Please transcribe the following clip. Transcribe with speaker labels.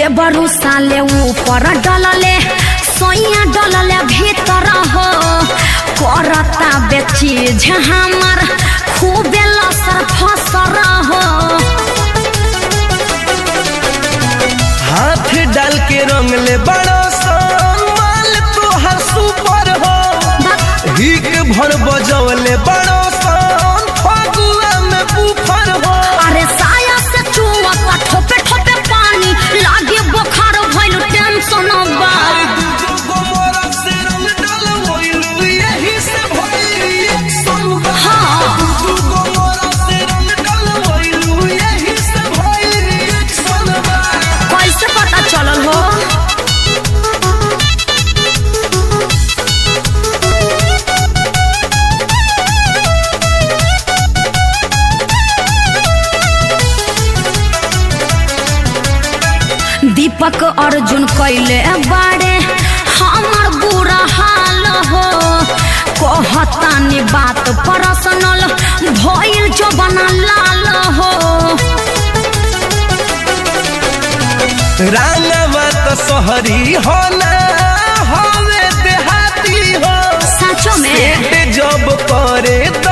Speaker 1: देवरु साले ऊपर डलले सोइया डलले भीतर हो करता बेचीज हमार खूबे लसर फसर हो
Speaker 2: हाथ डाल के रंग ले बड़ो सन माल तोहर सुपर हो हिक भर बजौले बड़ो सन फगुआ में बुफर हो
Speaker 1: अरे साया से चुवता ठोपे ठोपे पानी लागे बुखार भइल टेंशन बा
Speaker 2: अरे दूजो गोमरा से रंग डलवइलू, यही से भइल reaction बा।
Speaker 1: हाँ।
Speaker 2: दूजो गोमरा से रंग डलवइलू, यही से भइल reaction बा।
Speaker 1: कैसे पता चलल हो दीपक अर्जुन कैले बारे हमर बुरा हाल हो कहतानी बात पर्सनल भइल जो बना लाल हो
Speaker 2: रांगवा तो शहरी हो ना हवे देहाती हो
Speaker 1: सचो में
Speaker 2: पेट जब करे